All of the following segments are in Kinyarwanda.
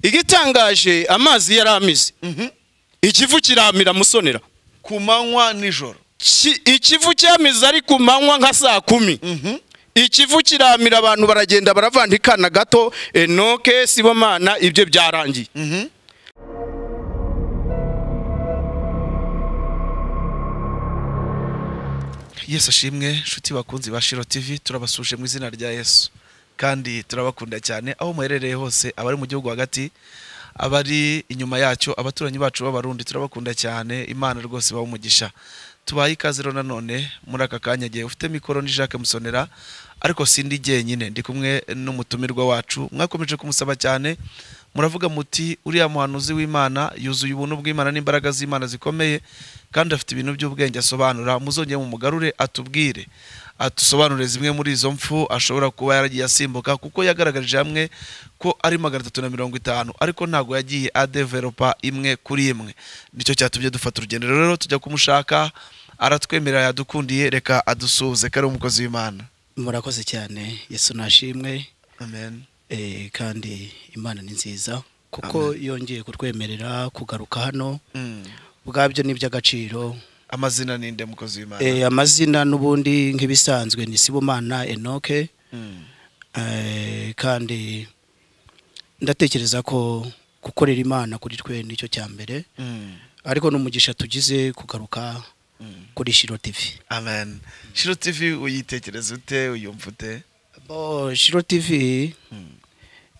igitangaje amazi yari amize ikivu kiramira musonera ku manywa nijoro Ki- ikivu cyamize ari ku manywa nka saa kumi ikivu kiramira abantu baragenda baravandikana gato enoke sibomana ibyo byarangiye yesu ashimwe inshuti bakunzi ba shiro tv turabasuje mu izina rya yesu kandi turabakunda cyane aho muherereye hose abari mu gihugu hagati abari inyuma yacyo abaturanyi bacu b'abarundi turabakunda cyane imana rwose ibaha umugisha tubaye ikaze rero nanone muri aka kanya igihe ufite mikoro ni jacques musonera ariko sindi jyenyine ndi kumwe n'umutumirwa wacu mwakomeje kumusaba cyane muravuga muti uriya muhanuzi w'imana yuzuye ubuntu bw'imana n'imbaraga z'imana zikomeye kandi afite ibintu by'ubwenge asobanura muzongere mumugarure atubwire atusobanurire zimwe muri izo mfu ashobora kuba yaragiye asimbuka kuko yagaragarije hamwe ko ari magana atatu na mirongo itanu ariko ntabwo yagiye adeveropa imwe kuri imwe nicyo cyatumye dufata urugendo rero tujya kumushaka aratwemerera yadukundiye reka adusuhuze kare umukozi w'imana murakoze cyane yesu nashimwe amen eh, kandi imana ni nziza kuko yongeye kutwemerera kugaruka hano Mm. ubwabyo ni iby'agaciro amazina ni nde mukozi w'imana Eh, amazina n'ubundi nk'ibisanzwe ni sibomana enoke Mm. Eh, kandi ndatekereza ko gukorera imana kuri twe nicyo cya mbere Mm. ariko n'umugisha tugize kugaruka kuri shiro tv amen shiro tv uyitekereza ute uyumva ute bo shiro tv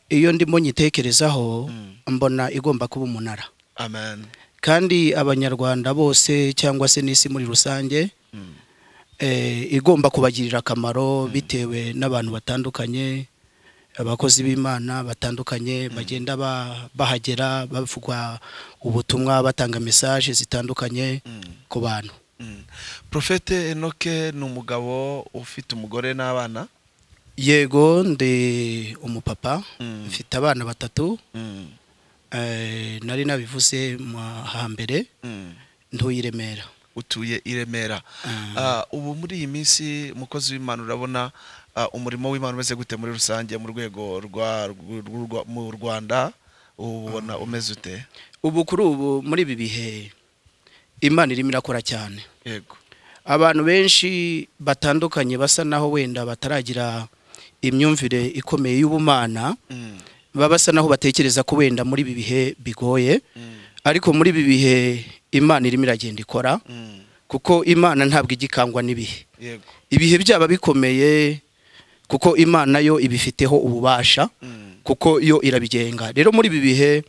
iyo ndimo nyitekerezaho mbona igomba kuba umunara amen kandi abanyarwanda bose cyangwa se n'isi muri rusange eh, igomba kubagirira akamaro bitewe n'abantu batandukanye abakozi b'imana batandukanye bagenda ba- bahagera bavuga ubutumwa batanga mesaje zitandukanye ku bantu Mm. profete enoke ni umugabo ufite umugore n'abana yego ndi umupapa Mm. mfite abana batatu Mm. eh, nari nabivuze mu hambere Mm. ntuye i remera utuye i remera Mm. Ah, ubu muri iyi minsi mukozi w'imana urabona ah, umurimo w'imana umeze gute muri rusange mu rwego rwa rw- rw- mu rwanda ubona umeze ute ubu kuri ubu muri ibi bihe imana irimo irakora cyane yego abantu benshi batandukanye basa naho wenda bataragira imyumvire ikomeye y'ubumana Mm. baba basa naho batekereza ko wenda muri ibi bihe bigoye Mm. ariko muri ibi bihe imana irimo iragenda ikora Mm. kuko imana ntabwo igikangwa n'ibihe yego ibihe byaba bikomeye kuko imana yo ibifiteho ububasha Mm. kuko yo irabigenga rero muri ibi bihe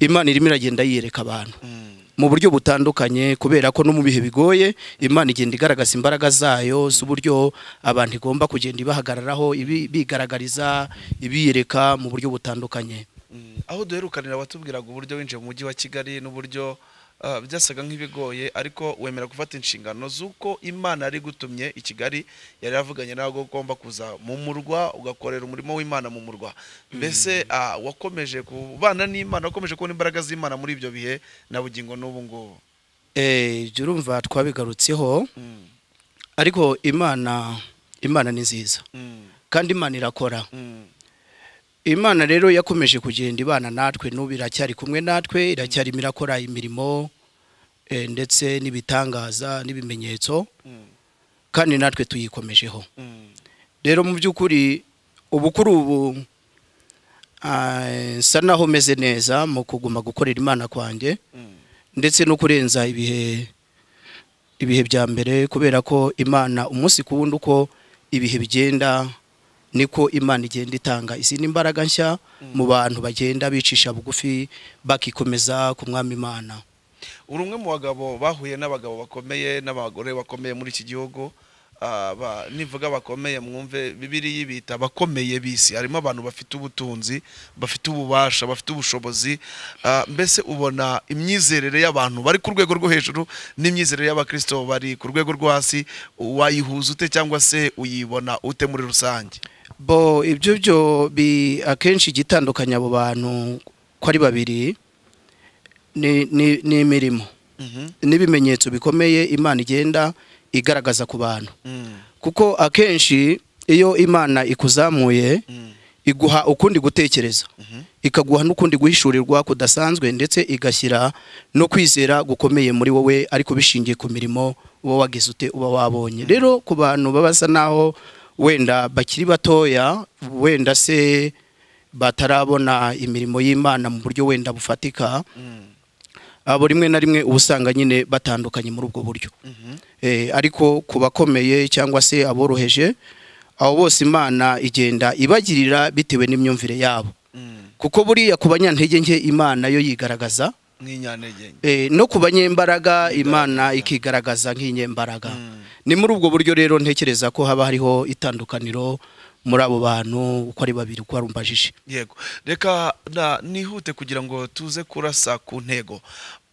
imana irimo iragenda yiyereka abantu Mm. mu buryo butandukanye kubera ko no mu bihe bigoye imana igenda igaragaza imbaraga zayo z'uburyo abantu igomba kugenda ibahagararaho ibi- ibigaragariza ibiyereka mu buryo butandukanye Mm. aho duherukanira watubwiraga uburyo winjiye mu mujyi wa kigali n'uburyo ah, byasaga nk'ibigoye ariko wemera gufata inshingano z'uko imana yari gutumye i kigali yari yavuganye nawe ko ugomba kuza mu murwa ugakorera umurimo w'imana mu murwa mbese ah, wakomeje kubana n'imana wakomeje kubona imbaraga z'imana muri ibyo bihe na bugingo n'ubu ngubu Eh, jya urumva twabigarutseho Mm. ariko imana imana ni nziza Mm. kandi imana irakora Mm. imana rero yakomeje kugenda ibana natwe n'ubu iracyari kumwe natwe iracyarimo irakora imirimo eh, ndetse n'ibitangaza n'ibimenyetso Mm. kandi natwe tuyikomejeho Mm. rero mu by'ukuri ubu kuri ubu ah, nsa naho meze neza mu kuguma gukorera imana kwanjye Mm. ndetse no kurenza ibihe ibihe bya mbere kubera ko imana umunsi ku wundi uko ibihe bigenda niko imana igenda itanga izindi mbaraga nshya mu bantu bagenda bicisha bugufi bakikomeza ku mwami imana uri umwe mu bagabo bahuye n'abagabo bakomeye n'abagore bakomeye muri iki gihugu Ah, ba- nivuga bakomeye mwumve bibiriya ibita abakomeye bisi harimo abantu bafite ubutunzi bafite ububasha bafite ubushobozi Ah, mbese ubona imyizerere y'abantu bari ku rwego rwo hejuru n'imyizerere y'abakristo bari ku rwego rwo hasi wayihuza ute cyangwa se uyibona ute muri rusange bo ibyo byo bi akenshi igitandukanya abo bantu ko ari babiri ni- ni- ni imirimo n'ibimenyetso bikomeye imana igenda igaragaza ku bantu Mm, kuko akenshi iyo imana ikuzamuye mm, iguha ukundi gutekereza ikaguha n'ukundi guhishurirwa kudasanzwe ndetse igashyira no kwizera gukomeye muri wowe ariko bishingiye ku mirimo uba wagize ute uba wabonye rero ku bantu babasa naho wenda bakiri batoya wenda se batarabona imirimo y'imana mu buryo wenda bufatika abo rimwe na rimwe uba usanga nyine batandukanye muri ubwo buryo Eh, ariko ku bakomeye cyangwa se aboroheje abo bose imana igenda ibagirira bitewe n'imyumvire yabo kuko buriya ku banyantege nke imana yo yigaragaza nk'inyantege nke Eh, no ku banyembaraga imana ikigaragaza nk'inyembaraga ni muri ubwo buryo rero ntekereza ko haba hariho itandukaniro muri abo bantu uko ari babiri uko warumbajije yego reka na- nihute kugira ngo tuze kurasa ku ntego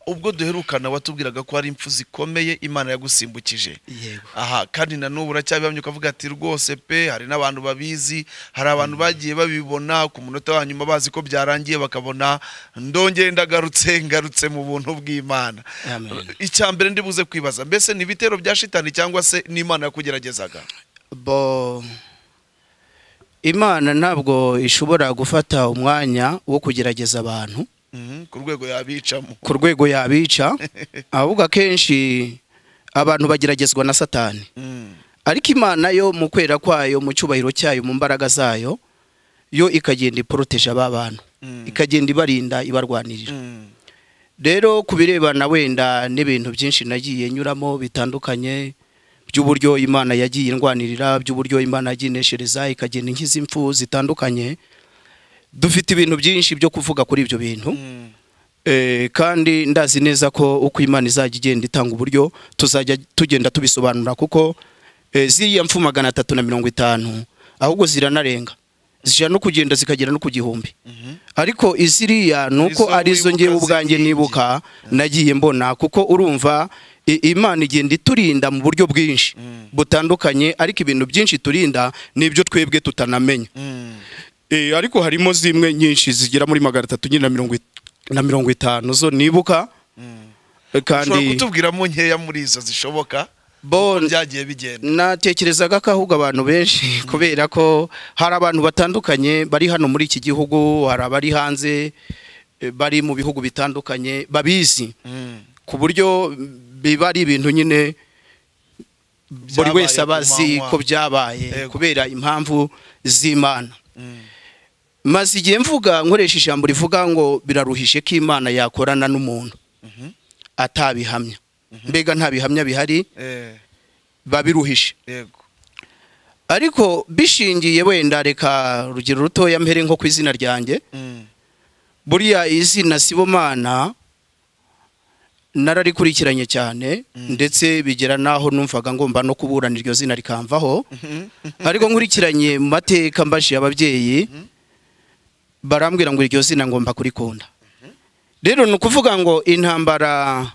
ubwo duherukana watubwiraga ko hari impfu zikomeye imana yagusimbukije yego aha kandi na n'ubu uracyabihamya ukavuga ati rwose pe hari n'abantu babizi hari abantu bagiye babibona ku munota wa nyuma bazi ko byarangiye bakabona ndongeye ndagarutse ngarutse mu buntu bw'imana Amen. icya mbere ndibuze kwibaza mbese ni ibitero bya shitani cyangwa se n'imana yakugeragezaga bo imana ntabwo ishobora gufata umwanya wo kugerageza abantu Mhm, ku rwego yabicamo ku rwego yabica ahubwo akenshi abantu bageragezwa na satani Mhm. ariko imana yo mu kwera kwayo mu cyubahiro cyayo mu mbaraga zayo yo ikagenda iporoteje aba bantu Mm. ikagenda ibarinda ibarwanirira Mhm. rero ku birebana wenda n'ibintu byinshi nagiye nyuramo bitandukanye by'uburyo imana yagiye indwanirira by'uburyo imana yagiye ineshereza ikagenda inkiza impfu zitandukanye dufite ibintu byinshi byo kuvuga kuri ibyo bintu Mhm. Eh, kandi ndazi neza ko uko imana izajya igenda itanga uburyo tuzajya tugenda tubisobanura kuko eh, ziriya mfu magana atatu na mirongo itanu ahubwo ziranarenga zishobora no kugenda zikagera no ku gihumbi ariko iziriya ni uko Izo arizo wibuka ngewe ubwanjye ziri nibuka nagiye mbona kuko urumva i- imana igenda iturinda mu buryo bwinshi butandukanye ariko ibintu byinshi turinda ni ibyo twebwe tutanamenya Mhm. Eh, ariko harimo zimwe nyinshi zigera muri magana atatu nyine na mirongo it- na mirongo itanu zo nibuka Eh, ushobora kandi kutubwiramo nkeya muri izo zishoboka bo byagiye bigenda natekerezaga ko ahubwo abantu benshi kubera ko hari abantu batandukanye bari hano muri iki gihugu hari abari hanze eh, bari mu bihugu bitandukanye babizi Mhm. ku buryo biba ari ibintu nyine buri Byabaye wese aba azi ku manywa. ko byabaye Yego. kubera impamvu z'imana Mhm. maze igihe mvuga nkoresha ijambo rivuga ngo biraruhije ko imana yakorana n'umuntu atabihamya mbega nta bihamya bihari Eh, babiruhije yego ariko bishingiye wenda reka urugero rutoya mpere nko ku izina ryanjye Mhm. buriya izina sibomana nararikurikiranye cyane ndetse bigera n'aho numvaga ngomba no kuburana iryo zina rikamvaho ariko nkurikiranye mu mateka mbajije ababyeyi barambwira ngo iryo zina ngomba kurikunda rero ni ukuvuga ngo intambara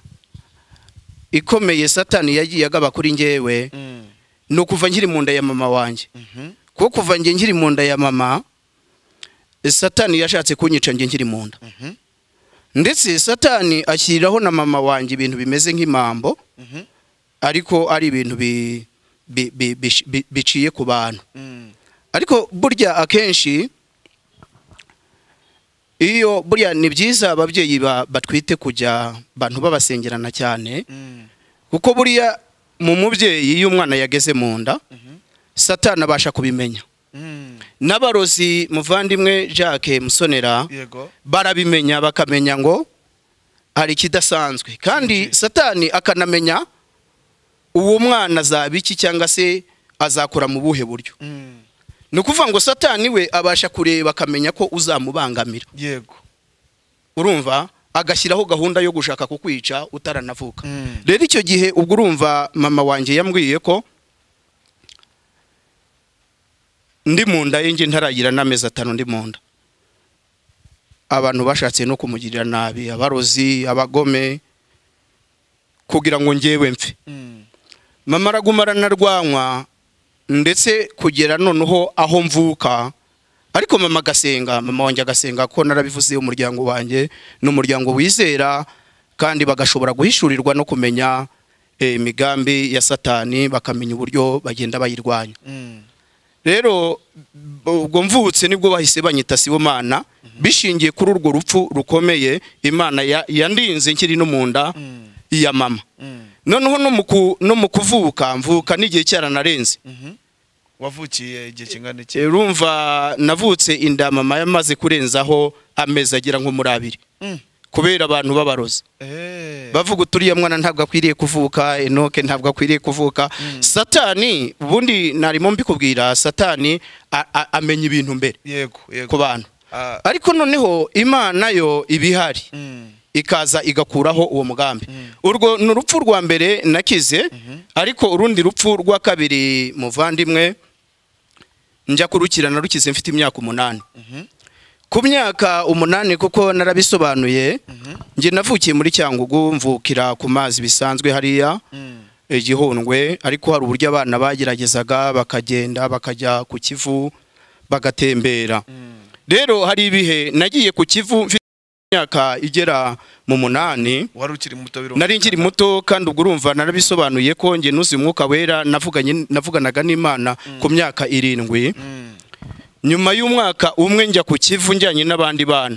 ikomeye satani yagiye agaba kuri ngewe Mhm. ni ukuva nkiri mu nda ya mama wanjye Mhm. kuko kuva njye nkiri mu nda ya mama satani yashatse kunyica njye nkiri mu nda Mhm. ndetse satani ashyiriraho na mama wanjye ibintu bimeze nk'impambo Mhm. ariko ari ibintu bi- bi- bi- bi- bi- biciye ku bantu Mhm. ariko burya akenshi iyo burya ni byiza ababyeyi ba- batwite kujya bantu babasengerana cyane Mhm. kuko buriya mu mubyeyi iyo umwana yageze mu nda satani abasha kubimenya Mhm. n'abarozi muvandimwe jacques musonera yego barabimenya bakamenya ngo hari ikidasanzwe kandi Mhm. satani akanamenya uwo mwana azaba iki cyangwa se azakora mu buhe buryo Mhm. ni ukuvuga ngo satani we abasha kureba akamenya ko uzamubangamira yego urumva agashyiraho gahunda yo gushaka kukwica utaranavuka Mhm. rero icyo gihe ubwo urumva mama wanjye yambwiye ko ndi mu nda ye njye ntaragira n'amezi atanu ndi mu nda abantu bashatse no kumugirira nabi abarozi abagome kugira ngo ngewe mfe Mhm. mama araguma aranarwanywa ndetse kugera noneho aho mvuka ariko mama agasenga mama wanjye agasenga ko narabivuze umuryango wanjye ni umuryango wizera kandi bagashobora guhishurirwa no kumenya eh, imigambi ya satani bakamenya uburyo bagenda bayirwanya Mhm. rero ubwo mvutse nibwo bahise banyita sibomana bishingiye kuri urwo rupfu rukomeye imana ya- yandinze nkiri no mu nda ya mama noneho no mu ku- no mu kuvuka mvuka n'igihe cyaranarenze wavukiye igihe kingana iki Eh, urumva navutse inda mama yamaze kurenzaho amezi agera nko muri abiri Mm. kubera abantu b'abarozi Eh. bavuga uturiya mwana ntabwo akwiriye kuvuka enoke ntabwo akwiriye kuvuka satani ubundi narimo mbikubwira satani a- a- amenya ibintu mbere yego yego ku bantu Ah, ariko noneho imana yo ibihari mm, ikaza igakuraho uwo mugambi urwo ni urupfu rwa mbere nakize ariko urundi rupfu rwa kabiri muvandimwe njya kurukirana rukize mfite imyaka umunani ku myaka umunani kuko narabisobanuye njye navukiye muri cyangugu mvukira ku mazi bisanzwe hariya mm, igihundwe ariko hari uburyo abana bageragezaga bakagenda bakajya ku kivu bagatembera mm. rero hari ibihe nagiye ku kivu mfite imyaka igera mu munani wari ukiri muto birumvikana. nari nkiri muto kandi ubwo urumva narabisobanuye ko njye nuzi umwuka wera navuganye navuganaga n'imana ku myaka irindwi Mm. nyuma y'umwaka umwe njya ku kivu njyanye n'abandi bana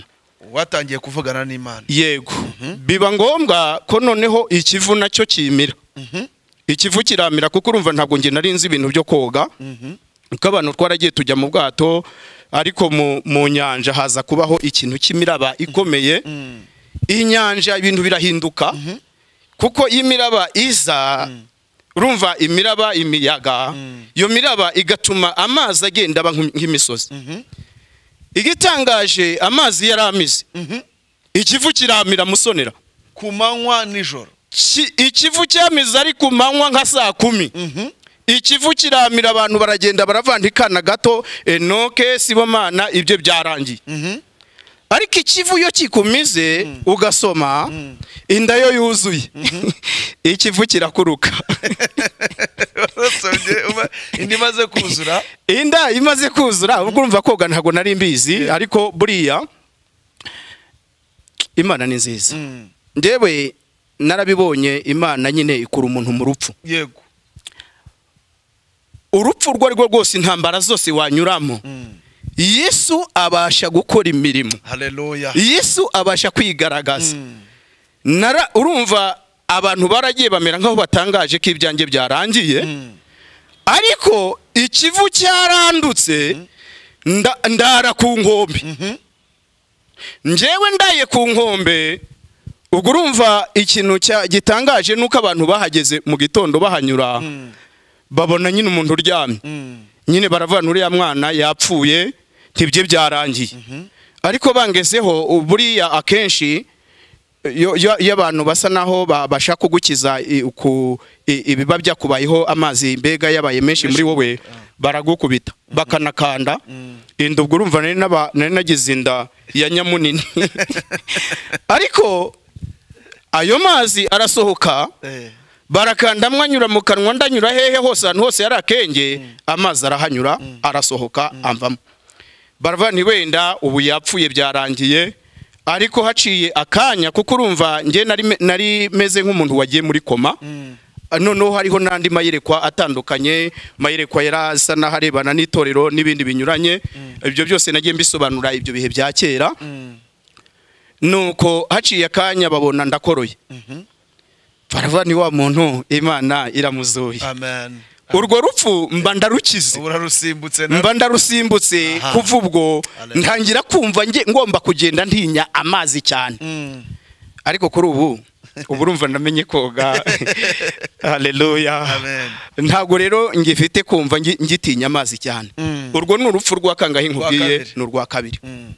watangiye kuvugana n'imana yego biba ngombwa ko noneho ikivu nacyo kimira Mhm. ikivu kiramira kuko urumva ntabwo njye nari nzi ibintu byo koga Mhm. kuko abantu twaragiye tujya mu bwato ariko mu, mu nyanja haza kubaho ikintu cy'imiraba ikomeye Mm. inyanja ibintu birahinduka kuko iyo imiraba iza urumva imiraba imiyaga iyo miraba igatuma amazi agenda aba nk'im- nk'imisozi Mhm. igitangaje amazi yari amize Mhm. ikivu kiramira musonera ku manywa nijoro Ki- ikivu cyamize ari ku manywa nka saa kumi Mhm. ikivu kiramira abantu baragenda baravandikana gato enoke sibomana ibyo byarangiye Mhm. ariko ikivu iyo kikumize ugasoma inda yo yuzuye ikivu kirakuruka Wasomye, uba- indi imaze kuzura inda imaze kuzura ubwo urumva koga ntabwo nari mbizi ariko buriya imana ni nziza Mm. ndewe narabibonye imana nyine ikura umuntu mu rupfu yego urupfu urwo ari rwo rwose intambara zose wanyuramo Mm. yesu abasha gukora imirimo haleluya yesu abasha kwigaragaza Mm. nara urumva abantu baragiye bamera nk'aho batangaje ko ibyanjye byarangiye Mm. ariko ikivu cyarandutse nda- ndara ku nkombe Mhm. njyewe ndaye ku nkombe ubwo urumva ikintu cya- gitangaje nuko abantu bahageze mu gitondo bahanyura Mm. babona nyine umuntu uryamye Mm. nyine baravana uriya mwana yapfuye ntibye byarangiye ariko bangezeho ubu buriya akenshi iyo iyo- iyo abantu basa naho babasha kugukiza i- ku- i- ibiba byakubayeho amazi mbega yabaye menshi muri wowe baragukubita bakanakanda inda ubwo urumva nari n'aba- nari nagize inda ya nyamunini ariko ayo mazi arasohoka Eh. barakandamwa anyura mu kanwa ndanyura hehe hose ahantu hose yari akenge amazi arahanyura arasohoka amvamo baravana ni wenda ubu yapfuye byarangiye ariko haciye akanya kuko urumva njye nari me- nari meze nk'umuntu wagiye muri koma Mm. noneho hariho n'andi mayerekwa atandukanye mayerekwa yari asa n'aharebana n'itorero n'ibindi binyuranye ibyo byose nagiye mbisobanura ibyo bihe bya kera Mm. nuko haciye akanya babona ndakoroye Mhm. barava ni wa muntu imana iramuzuye amen urwo rupfu mba ndarukize ubu urarusimbutse na mba ndarusimbutse Aha. kuva ubwo Hallelujah. ntangira kumva nge- ngomba kugenda ntinya amazi cyane Mm. ariko kuri ubu ubu urumva namenye koga haleluya Amen. ntabwo rero ngifite kumva ngi- ngitinya amazi cyane Mm. urwo ni urupfu rwa kangahe nkubwiye kabiri. ni urwa kabiri Mm.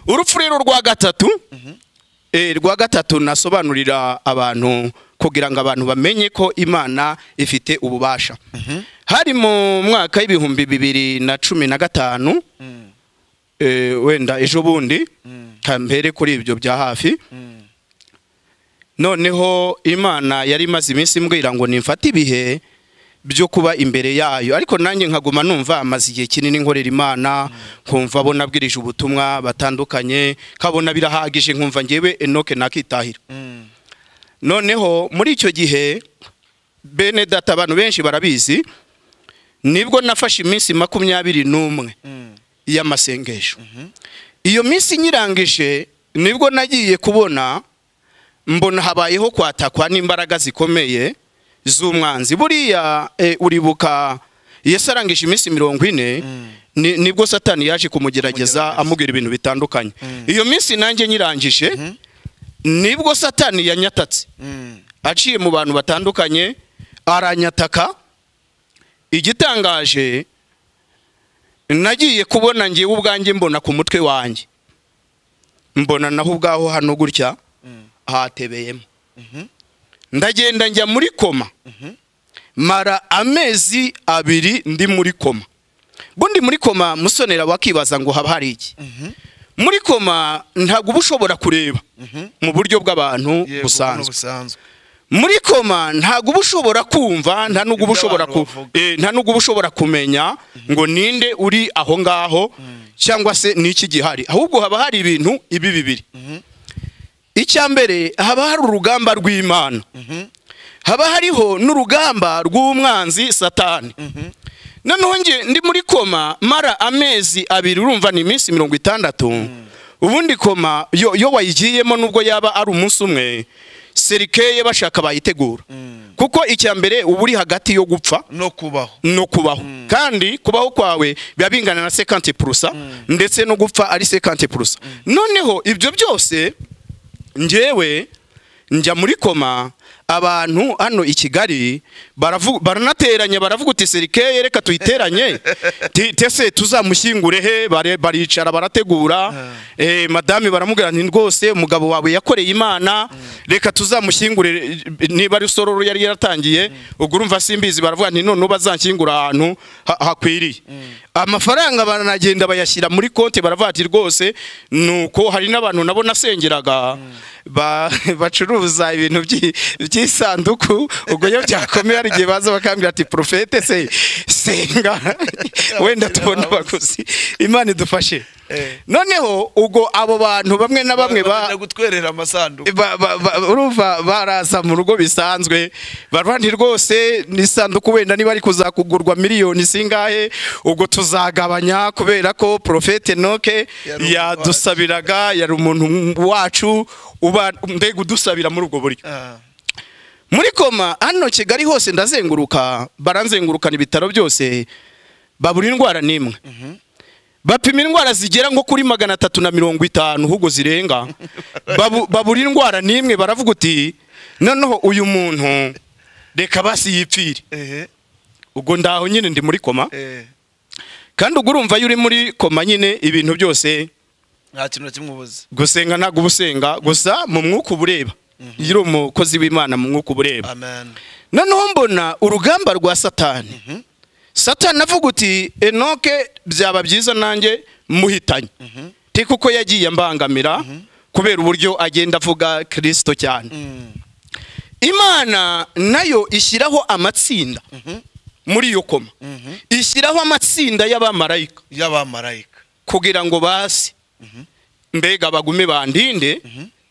urupfu rero rwa gatatu eh, rwa gatatu nasobanurira abantu kugira ngo abantu bamenye ko imana ifite ububasha hari mu mwaka w'ibihumbi bibiri na cumi na gatanu Mm. eh, wenda ejo bundi Mm. mbere kuri ibyo bya hafi Mm. noneho imana yari imaze iminsi imbwira ngo nimfate ibihe byo kuba imbere yayo ariko nanjye nkaguma numva amaze igihe kinini nkorera imana nkumva abo nabwirije ubutumwa batandukanye nkabona birahagije nkumva ngewe enoke nakitahira Mm. noneho muri icyo gihe bene data abantu benshi barabizi nibwo nafashe iminsi makumyabiri n'umwe y'amasengesho iyo minsi inyirangije nibwo nagiye kubona mbona habayeho kwatakwa n'imbaraga zikomeye z'umwanzi buriya eh, uribuka yesu arangije iminsi mirongo ine ni- nibwo satani yaje kumugerageza Kumugerageza. amubwira ibintu bitandukanye iyo minsi nanjye nyirangije nibwo satani yanyatatse Mm. aciye mu bantu batandukanye aranyataka igitangaje nagiye kubona ngewe ubwanjye mbona ku mutwe wanjye mbona naho ubwaho hano gutya hatebeyemo ndagenda njya muri koma mara amezi abiri ndi muri koma ubwo ndi muri koma musonera wakibaza ngo haba hari iki muri koma ntabwo uba ushobora kureba mu buryo bw'abantu Yego, buno busanzwe busanzwe muri koma ntabwo uba ushobora kumva nta n'ubwo uba Ibyo ushobora abantu ku- bavuga. eh, nta n'ubwo uba ushobora kumenya ngo ninde uri aho ngaho cyangwa se n'iki gihari ahubwo haba hari ibintu ibi bibiri icya mbere haba hari urugamba rw'imana haba hariho n'urugamba rw'umwanzi satani noneho nge ndi muri koma mara amezi abiri urumva ni iminsi mirongo itandatu ubundi koma yo, yo wayigiyemo nubwo yaba ari umunsi umwe serikeye bashaka bayitegura kuko icya mbere uba uri hagati yo gupfa no kubaho no kubaho kandi kubaho kwawe biba bingana na sekanti purusa ndetse no gupfa ari sekanti purusa noneho ibyo byose njyewe njya muri koma abantu hano i kigali baravu- baranateranya baravuga uti serikeye reka tuyiteranye Ti- tese tuzamushyingure he Bare- baricara barategura eh, madame baramubwira nti rwose umugabo wawe yakoreye imana reka tuzamushyingure niba ari sororo yari yaratangiye ubwo urumva simbizi baravuga nti none bazanshyingura ahantu ha- hakwiriye amafaranga baranagenda bayashyira muri konti baravuga ati rwose nuko hari n'abantu nabo nasengeraga ba- bacuruza ibintu by'i- by'isanduku ubwo iyo byakomeye hari igihe baza bakambwira ati porofete se senga wenda tubona abaguzi imana idufashe Eh. noneho ubwo abo bantu bamwe na bamwe ba Bagenda gutwerera amasanduku ba- ba- ba- urumva baraza mu rugo bisanzwe barwandi rwose n'isanduku wenda niba ari kuzakugurwa miliyoni zingahe ubwo tuzagabanya kubera ko profete noke Yari umuntu yadusabiraga yari umuntu wacu uba mbega udusabira muri ubwo buryo Ah. muri koma hano kigali hose ndazenguruka baranzengurukana ibitaro byose babura indwara n'imwe bapima indwara zigera nko kuri magana atatu na mirongo itanu ahubwo zirenga Babu- babura indwara n'imwe baravuga uti noneho uyu muntu reka basi yipfire ehe ubwo ndaho nyine ndi muri koma eh kandi ubwo urumva iyo uri muri koma nyine ibintu byose nta kintu na kimwe ubuze gusenga ntabwo uba usenga gusa mu mwuka uba ureba iyo uri umukozi w'imana mu mwuka uba ureba amen noneho mbona urugamba rwa satani satani avuga uti enoke byaba byiza nanjye muhitanye ti kuko yagiye ambangamira kubera uburyo agenda avuga kirisito cyane imana nayo ishyiraho amatsinda muri iyo koma ishyiraho amatsinda y'abamarayika y'abamarayika kugira ngo basi mbega bagume bandinde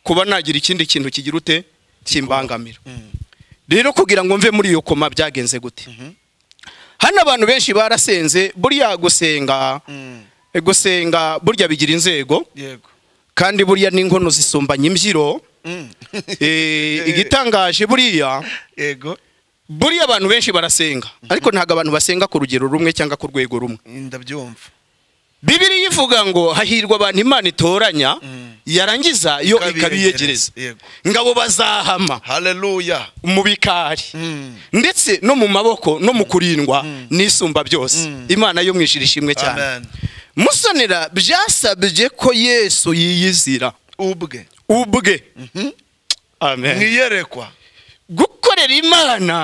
kuba nagira ikindi kintu kigira ute kimbangamira rero kugira ngo mve muri iyo koma byagenze gute hano abantu benshi barasenze buriya gusenga Mm. gusenga burya bigira inzego yego kandi buriya n'inkono zisumbanya imbyiro Mm. Eh, igitangaje buriya yego buriya abantu benshi barasenga ariko ntabwo abantu basenga ku rugero rumwe cyangwa ku rwego rumwe ndabyumva bibiriya ivuga ngo hahirwa abantu imana itoranya Mm. yarangiza yo ikabiyegereza Ikabiyegereza, yego. ngabo bazahama haleluya mu bikari Mm. ndetse no mu maboko no mu kurindwa n'isumba byose imana yo mwishyira ishimwe cyane amen musonera byasabye ko yesu yiyizira ubwe ubwe amen mwiyerekwa gukorera imana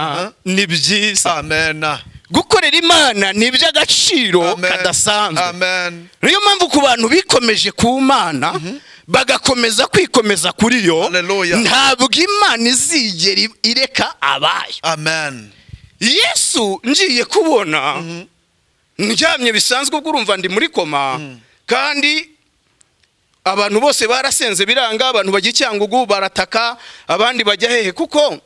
ni byiza amena gukorera imana ni iby'agaciro Amen. kadasanzwe amen niyo mpamvu ku bantu bikomeje ku mana bagakomeza kwikomeza kuri yo Hallelujah. ntabwo imana izigera i- ireka abayo amen yesu ngiye kubona ndyamye bisanzwe ubwo urumva ndi muri koma kandi abantu bose barasenze biranga abantu bajya icyangugu barataka abandi bajya hehe kuko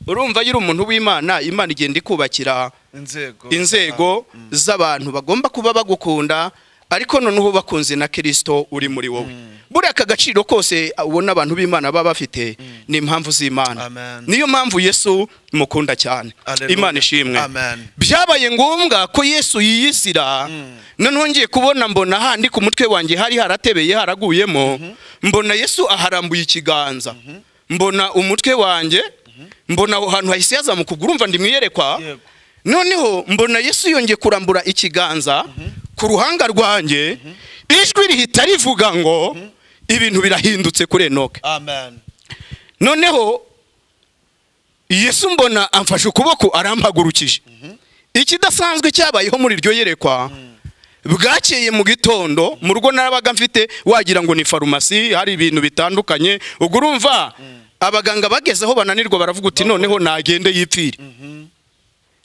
urumva iyo uri umuntu w'imana imana igenda ikubakira inzego inzego z'abantu bagomba kuba bagukunda ariko noneho bakunze na kirisito uri muri wowe buriya aka gaciro kose ubona abantu b'imana baba bafite ni impamvu z'imana Amen. niyo mpamvu yesu mukunda cyane Hallelujah. imana ishimwe Amen. byabaye ngombwa ko yesu yiyisira noneho ngiye kubona mbona handi ku mutwe wanjye hari haratebeye haraguyemo mbona yesu aharambuye ikiganza mbona umutwe wanjye mbona aho hantu hahise haza mu kuguru umva ndimwiyerekwa Yego. noneho mbona yesu yongeye kurambura ikiganza ku ruhanga rwanjye ijwi rihita rivuga ngo ibintu birahindutse kuri enoke amen noneho yesu mbona amfashe ukuboko arampagurukije ikidasanzwe cyabayeho muri iryo yerekwa bwakeye mu gitondo mu rugo narabaga mfite wagira ngo ni farumasi hari ibintu bitandukanye ubwo urumva abaganga bageze aho bananirwa baravuga uti noneho nagende yipfire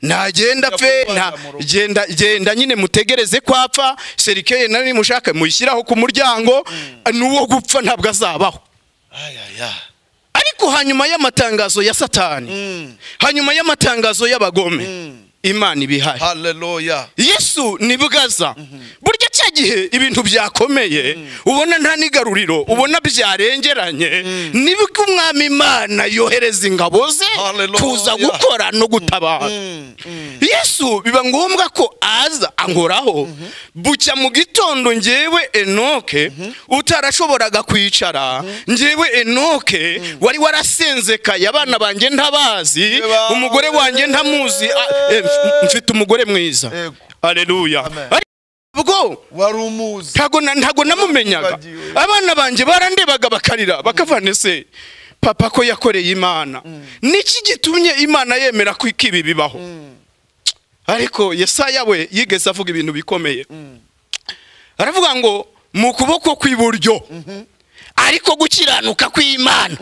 nagenda pfe Ajya nta- mu rugo. genda genda nyine mutegereze ko apfa serikeye nawe nimushaka muyishyiraho ku muryango n'uwo gupfa ntabwo azabaho ayaya ariko hanyuma y'amatangazo ya satani hanyuma y'amatangazo y'abagome imana iba ihari haleluya yesu ni bwaza burya cya gihe ibintu byakomeye ubona nta n'igaruriro ubona byarengeranye nibwo umwami imana yohereza ingabo ze Hallelujah. kuza gukora no gutabara yesu biba ngombwa ko aza ankoraho bucya mu gitondo njyewe enoke utarashoboraga kwicara njyewe enoke wari warasenzekaye abana banjye ntabazi Eba- umugore wanjye ntamuzi a- e, mf- mfite umugore mwiza Yego. aleluya Amen. ubwo wari umuzi ntago na- ntago namumenyaga Wibagiwe. abana banjye barandebaga bakarira bakavane se papa ko yakoreye imana niki gitumye imana yemera ko ikibi bibaho ariko yesaya we yigeze avuga ibintu bikomeye aravuga ngo mu kuboko kw'iburyo ariko gukiranuka kw'imana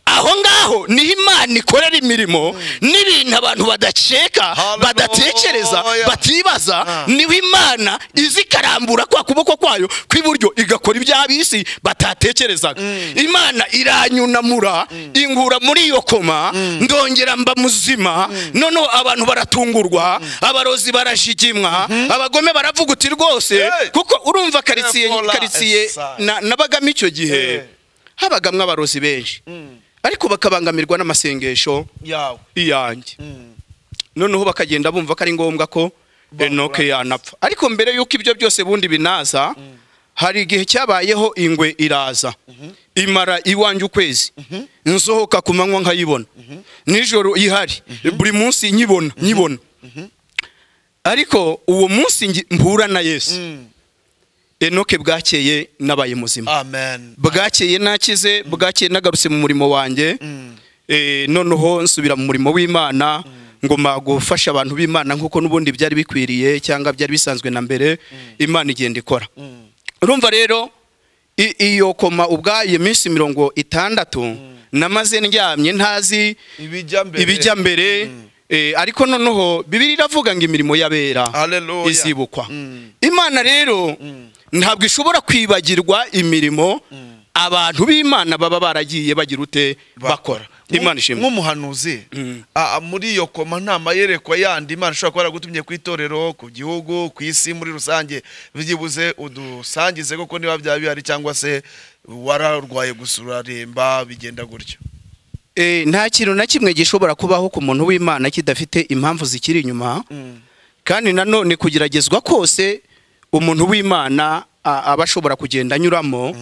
aho ngaho niho imana ikorera imirimo n'ibintu abantu badaceka Hallelujah. badatekereza batibaza Ah. niho imana izi ikarambura kwa kuboko kwayo kw'iburyo igakora iby'ab'isi batatekerezaga imana iranyunamura ingura muri iyo koma ndongera mba muzima noneho abantu baratungurwa abarozi barashigimwa abagome baravuga uti rwose Hey. kuko urumva karitsiye Temporal karitsiye exercise. na- nabagamo icyo gihe Hey. habagamwe abarozi benshi ariko bakabangamirwa n'amasengesho yawe iyanjye noneho bakagenda bumva ko ari ngombwa ko enoke yanapfa ariko mbere y'uko ibyo byose bundi binaza hari igihe cyabayeho ingwe iraza imara iwanjye ukwezi nsohoka ku manywa nkayibona nijoro ihari buri munsi nyibona nyibona ariko uwo munsi ngi- mpura na yesu enoke bwakeye nabaye muzima amen bwakeye nakize bwakeye nagarutse mu murimo wanjye Eh, noneho nsubira mu murimo w'imana ngoma gufasha abantu b'imana nk'uko n'ubundi byari bikwiriye cyangwa byari bisanzwe na mbere imana igenda ikora urumva rero i- iyo koma ubwayo iyo minsi mirongo itandatu namaze ndyamye ntazi ibijya mbere ibijya mbere eh, ariko noneho bibiri iravuga ngo imirimo y'abera Hallelujah. izibukwa Mm. imana rero ntabwo ishobora kwibagirwa imirimo abantu b'imana baba baragiye bagira ute bakora imana ishimwe nk'umuhanuzi a- a- muri iyo koma nta mayerekwa yandi imana ishobora kuba yaragutumye ku itorero ku gihugu ku isi muri rusange byibuze udusangize koko niba byaba bihari cyangwa se wararwaye gusa uraremba bigenda gutyo Eh, nta kintu na kimwe gishobora kubaho ku muntu w'imana kidafite impamvu zikiri inyuma kandi nanone kugeragezwa kose umuntu w'imana a- aba ashobora kugenda anyuramo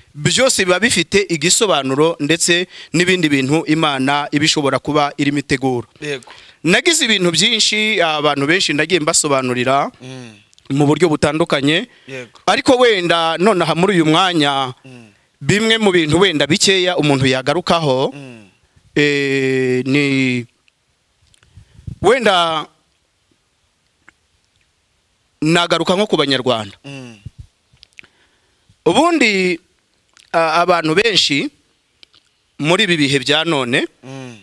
byose biba bifite igisobanuro ndetse n'ibindi bintu imana iba ishobora kuba irimo itegura yego nagize ibintu byinshi abantu benshi nagiye mbasobanurira Mm. mu buryo butandukanye yego ariko wenda nonaha muri uyu mwanya bimwe mu bintu wenda bikeya umuntu yagarukaho Mm. eh, ni wenda nagaruka nko ku banyarwanda Mm. ubundi a- abantu benshi muri ibi bihe bya none Mm.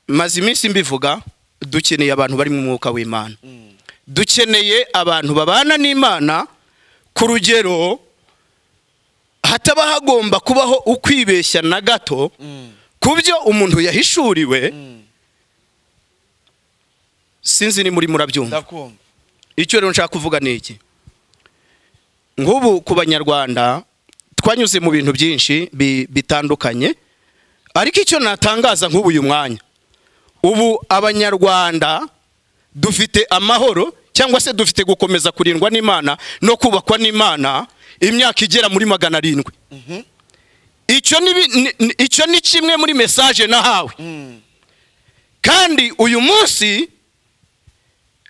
maze iminsi mbivuga dukeneye abantu bari mu mwuka w'imana Mm. dukeneye abantu babana n'imana ku rugero hataba hagomba kubaho ukwibeshya na gato Mm. ku ku byo umuntu yahishuriwe sinzi ni muri murabyumva ndakumva icyo rero nshaka kuvuga ni iki nk'ubu ku banyarwanda twanyuze mu bintu byinshi bi- bitandukanye ariko icyo natangaza nk'ubu uyu mwanya ubu abanyarwanda dufite amahoro cyangwa se dufite gukomeza kurindwa n'imana no kubakwa n'imana imyaka igera muri magana arindwi icyo ni bi- ni- ni- icyo ni kimwe muri mesaje nahawe kandi uyu munsi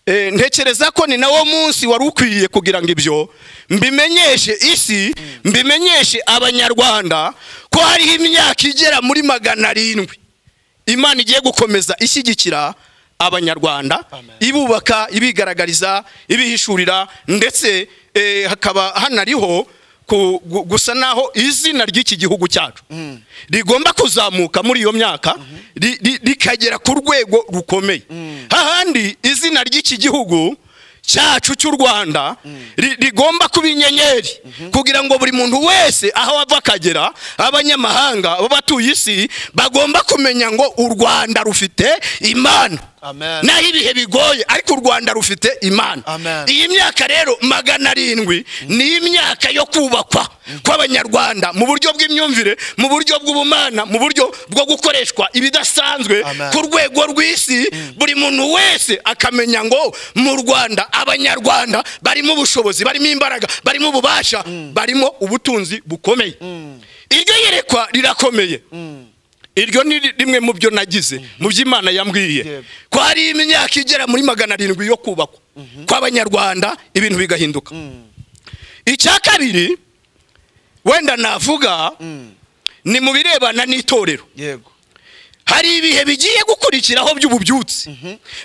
eh, ntekereza ko ni nawo munsi wari ukwiye kugira ngo ibyo mbimenyeshe isi mbimenyeshe abanyarwanda ko hariho imyaka igera muri magana arindwi imana igiye gukomeza ishyigikira abanyarwanda Amen. ibubaka ibigaragariza ibihishurira ndetse eh, hakaba hanariho ku- gu- gusa naho izina ry'iki gihugu cyacu rigomba kuzamuka muri iyo myaka ri- ri- rikagera ku rwego rukomeye hahandi izina ry'iki gihugu cyacu cy'u rwanda ri- rigomba kuba inyenyeri kugira ngo buri muntu wese aho ava akagera abanyamahanga b'abatuye isi bagomba kumenya ngo u rwanda rufite imana Amen. naho ibihe bigoye ariko u rwanda rufite imana Amen. iyi myaka rero magana arindwi ni imyaka yo kubakwa kw'abanyarwanda mu buryo bw'imyumvire mu buryo bw'ubumana mu buryo bwo gukoreshwa ibidasanzwe Amen. ku rwego rw'isi buri muntu wese akamenya ngo mu rwanda abanyarwanda barimo ubushobozi barimo imbaraga barimo ububasha barimo ubutunzi bukomeye iryo yerekwa rirakomeye iryo ni ri- rimwe mu byo nagize mu by'imana yambwiye Yego. ko hari imyaka igera muri magana arindwi yo kubakwa kw'abanyarwanda ibintu bigahinduka icya kabiri wenda navuga ni mu birebana n'itorero yego hari ibihe bigiye gukurikiraho by'ububyutse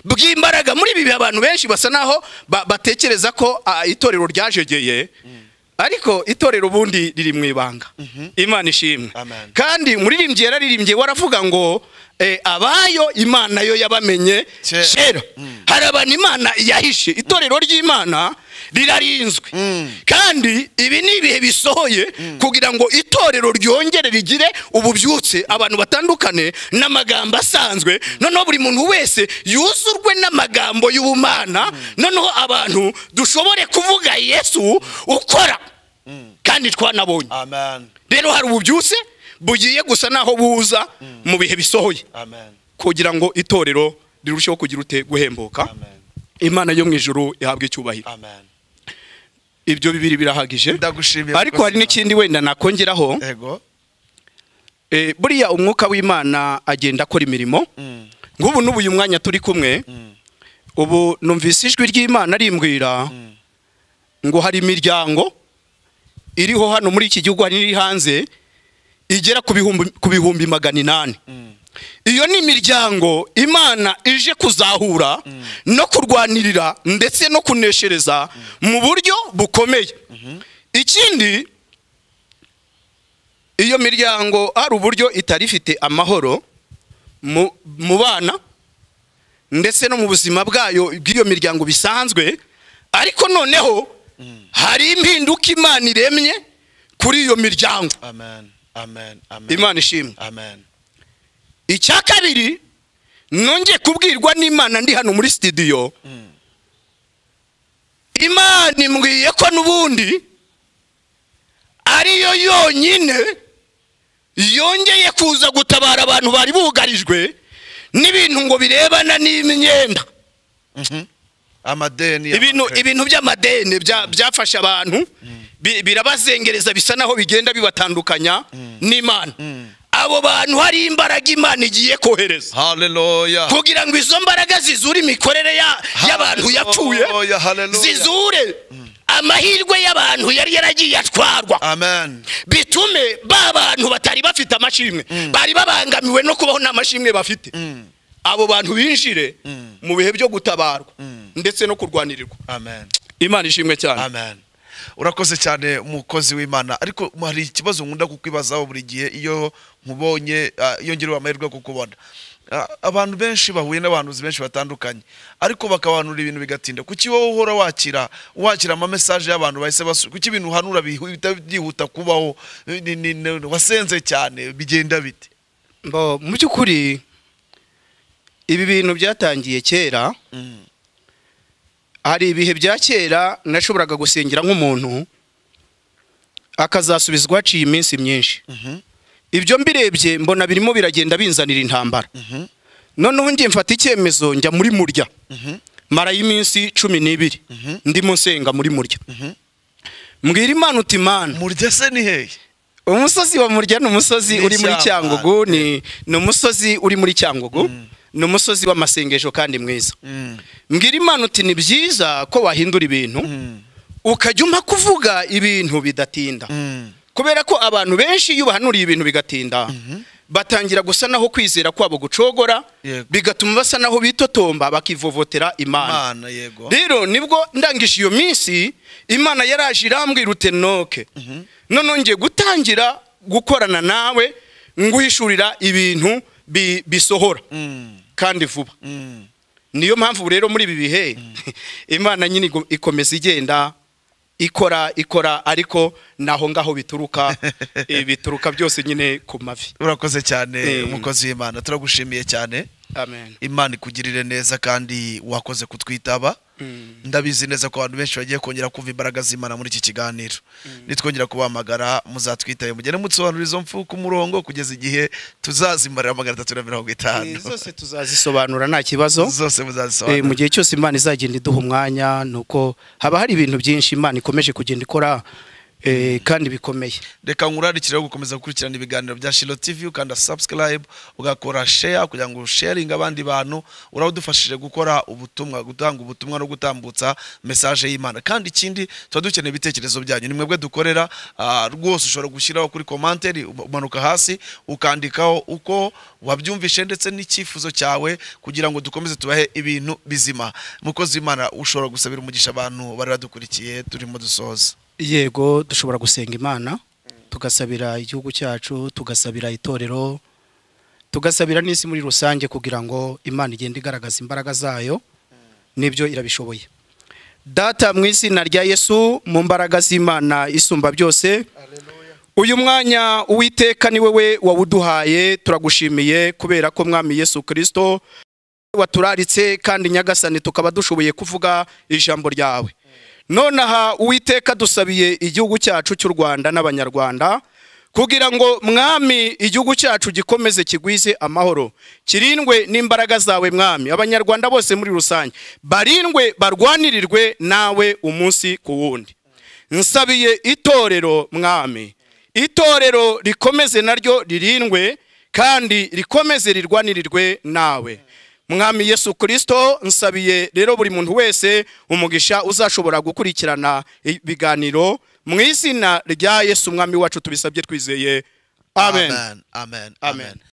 bw'imbaraga muri ibi bihe abantu benshi basa naho ba- batekereza ko ah, itorero ryajegeye ariko itorero ubundi riri mu ibanga imana ishimwe Amen. kandi umuririmbyi yararirimbye waravuga ngo eh, abayo imana yo yabamenye Kera. kera hari abantu imana yahishe itorero ry'imana rirarinzwe kandi ibi ni ibihe bisohoye kugira ngo itorero ryongere rigire ububyutse abantu batandukane n'amagambo asanzwe noneho buri muntu wese yuzurwe n'amagambo y'ubumana noneho abantu dushobore kuvuga yesu ukora kandi twanabonye amen rero hari ububyutse bugiye gusa naho buza mu bihe bisohoye amen kugira ngo itorero rirusheho kugira ute guhembuka amen imana yo mu ijuru ihabwa icyubahiro amen ibyo bibiri birahagije ndagushimiye ariko kuko hari sina- n'ikindi wenda nakongeraho yego Eh, buriya umwuka w'imana agenda akora imirimo Mm. nk'ubu n'ubu uyu mwanya turi kumwe ubu numvise ijwi ry'imana rimbwira ngo hari imiryango iriho hano muri iki gihugu hari n'iri hanze igera ku bihumbi- ku bihumbi magana inani iyo ni imiryango imana ije kuzahura no kurwanirira ndetse no kuneshereza mu buryo bukomeye ikindi iyo miryango hari uburyo itari ifite amahoro mu- mu bana ndetse no mu buzima bwayo bw'iyo miryango bisanzwe ariko noneho hari impinduka imana iremye kuri iyo miryango amen amen amen imana ishimwe amen icya kabiri nongeye kubwirwa n'imana ndi hano muri sitidiyo imana imbwiye ko n'ubundi ariyo yonyine yongeye kuza gutabara abantu bari bugarijwe n'ibintu ngo birebana n'imyenda amadeni ibintu y'amakare. ibintu by'amadeni bya- byafashe abantu bi- birabazengereza bisa naho bigenda bibatandukanya n'imana abo bantu hari imbaraga imana igiye kohereza haleluya kugira ngo izo mbaraga zizure imikorere ya- y'abantu yapfuye Haleluya, haleluya. zizure amahirwe y'abantu yari yaragiye atwarwa amen bitume ba bantu batari bafite amashimwe bari babangamiwe no kubaho nta mashimwe bafite abo bantu binjire mu bihe byo gutabarwa ndetse no kurwanirirwa amen imana ishimwe cyane amen urakoze cyane umukozi w'imana ariko hari ikibazo nkunda kukwibazaho buri gihe iyo nkubonye ah, iyo ngerewe amahirwe yo kukubona Ah, abantu benshi bahuye n'abahanuzi benshi batandukanye ariko bakabanura ibintu bigatinda kuki wowe uhora wakira wakira amamesaje y'abantu bahise basu kuki ibintu uhanura bihu- bihita byihuta kubaho Ni- ni- ni- wasenze cyane bigenda bite Mbo, mu by'ukuri ibi bintu byatangiye kera Mm. hari ibihe bya kera nashoboraga gusengera nk'umuntu akazasubizwa haciye iminsi myinshi Mhm. ibyo mbirebye mbona birimo biragenda binzanira intambara Mhm. noneho ngiye mfata icyemezo njya muri murya Mhm. marayo iminsi cumi n'ibiri Mhm. ndimo nsenga muri murya Mhm. mbwira imana uti mana murya se ni hehe umusozi wa murya ni umusozi Ni uri muri ishyamba. cyangugu ni ni umusozi uri muri cyangugu Mm. ni umusozi w'amasengesho kandi mwiza Mm. mbwira imana uti ni byiza ko wahindura ibintu Mm. ukajya umpa kuvuga ibintu bidatinda Mm. kubera ko abantu benshi iyo bahanuriye ibintu bigatinda batangira gusa naho kwizera kwabo gucogora Yego. bigatuma basa naho bitotomba bakivovotera imana Mana yego rero nibwo ndangije iyo minsi imana yaraje irambwira utenoke noneho ngiye gutangira gukorana nawe nguhishurira ibintu bi- bisohora Mm. kandi vuba Mm. niyo mpamvu rero muri ibi bihe imana nyine igo- ikomeza igenda ikora ikora ariko naho ngaho bituruka eh, bituruka byose nyine ku mavi urakoze cyane Eh. umukozi w'imana turagushimiye cyane amen imana ikugirire neza kandi wakoze kutwitaba ndabizi neza ko abantu benshi bagiye kongera kumva imbaraga z'imana muri iki kiganiro nitwongera kubahamagara muzatwitabe mugende mutsobanura izo mfu ku murongo kugeza igihe tuzazimarira magana atatu na mirongo itanu Eh, zose tuzazisobanura nta kibazo zose Eh, mu muzazisobanura gihe cyose imana izagenda iduha umwanya ni uko haba hari ibintu byinshi imana ikomeje kugenda ikora eh, kandi bikomeye reka nkurarikire yo gukomeza gukurikirana ibiganiro bya shiro tv ukanda subscribe ugakora share kugira ngo usharinge abandi bantu urawudufashije gukora ubutumwa gutanga ubutumwa no gutambutsa message y'imana kandi ikindi tuba dukeneye ibitekerezo byanyu ni mwebwe dukorera ah, rwose ushobora gushyiraho kuri komanteri umanuka hasi ukandikaho uko wabyumvishe ndetse n'icyifuzo cyawe kugira ngo dukomeze tubahe ibintu bizima mukozi w'imana ushobora gusabira umugisha abantu bari badukurikiye turimo dusoza yego dushobora gusenga imana tugasabira igihugu cyacu tugasabira itorero tugasabira n'isi muri rusange kugira ngo imana igende igaragaza imbaraga zayo n'ibyo irabishoboye data mu izina rya yesu mu mbaraga z'imana isumba byose uyu mwanya uwiteka ni wowe wawuduhaye turagushimiye kubera ko mwami yesu kirisito waturaritse kandi nyagasani tukaba dushoboye kuvuga ijambo ryawe nonaha uwiteka dusabiye igihugu cyacu cy'u rwanda n'abanyarwanda kugira ngo mwami igihugu cyacu gikomeze kigwize amahoro kirindwe n'imbaraga zawe mwami abanyarwanda bose muri rusange barindwe barwanirirwe nawe umunsi ku wundi nsabiye itorero mwami itorero rikomeze naryo ririndwe kandi rikomeze rirwanirirwe nawe mwami yesu kirisito nsabiye rero buri muntu wese umugisha uzashobora gukurikirana ibiganiro mu izina rya yesu umwami wacu tubisabye twizeye amen amen, amen. Amen. amen.